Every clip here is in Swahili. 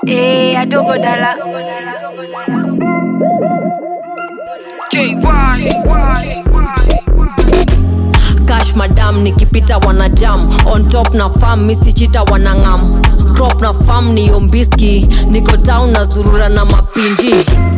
Eh, adogo dala. cash madam nikipita wanajam on top na fam misichita wanangam crop na fam ni ombiski niko town na zurura na mapinji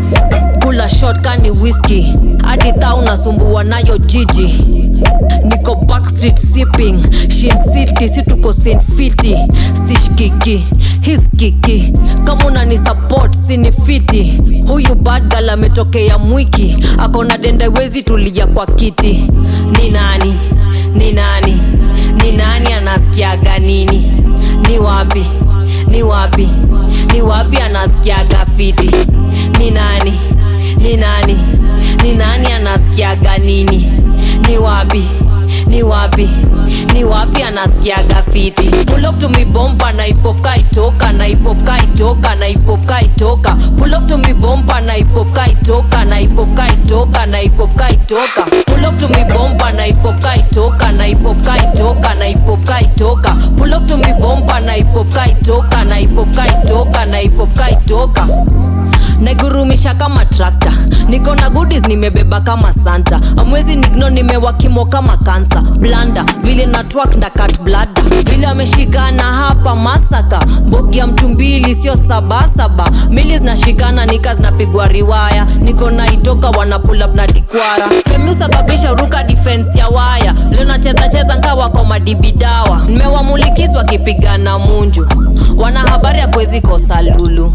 kula shot kani whisky hadi thau nasumbua nayo jiji niko backstreet sipping shin city si tuko Saint fiti sishkiki hiskiki kama unani support sini fiti huyu badgal ametokea mwiki akona dendewezi tulia kwa kiti ni nani ni nani ni nani anasikiaga nini ni wapi ni wapi ni wapi anasikiaga fiti ni nani ni nani ni nani anasikiaga nini ni wapi ni wapi ni wapi anasikiaga fiti pull up to me bomba na ipop kaitoka na ipop kaitoka na ipop kaitoka pull up to me bomba na ipop kaitoka na ipop kaitoka na ipop kaitoka pull up to me bomba na ipop kaitoka na ipop kaitoka na ipop kaitoka pull up to me bomba na ipop kaitoka na ipop kaitoka na ipop kaitoka naigurumisha kama trakta niko na goodies nimebeba kama santa amwezi nigno nimewakimo kama kansa blanda vile na twak nda kat blada vile ameshikana hapa masaka mbogi ya mtu mbili sio sabasaba mili zinashikana nika zinapigwa riwaya niko na itoka wana pull up na dikwara femi usababisha ruka defense ya waya vile nacheza cheza nkawa kwa madibidawa nimewamulikis wakipigana munju wana habari ya kwezi kosa lulu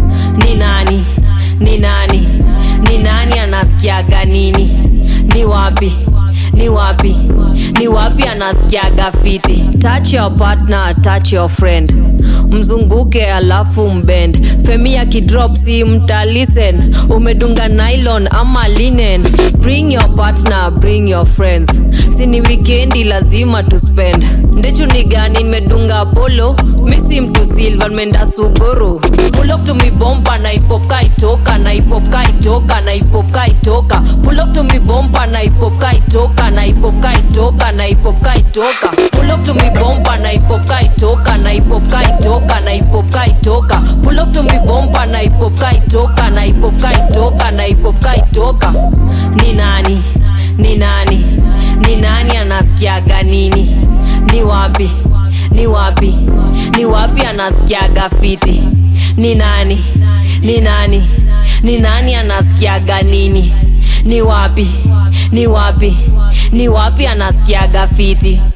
ni nani ni nani ni nani anasikiaga nini ni wapi ni wapi ni wapi anasikiaga fiti touch your partner touch your friend mzunguke alafu mbend femi ya kidrop si mtalisen umedunga nylon ama linen bring your partner bring your friends sini wikendi lazima tuspend ndechu ni gani nimedunga polo misi mtu silva nimeenda suguru pull up to me bomba na ipop kaitoka na ipop kaitoka na ipop kaitoka pull up to me bomba na ipop kaitoka na ipop kaitoka na ipop kaitoka pull up to me bomba na ipop kaitoka na ipop kaitoka na ipop kaitoka pull up to me bomba na ipop kaitoka na ipop kaitoka na ipop kaitoka ni nani ni nani ni nani anasikiaga nini ni wapi ni wapi ni wapi anasikiaga fiti ni nani ni nani ni nani anasikiaga nini ni wapi ni wapi ni wapi anasikiaga fiti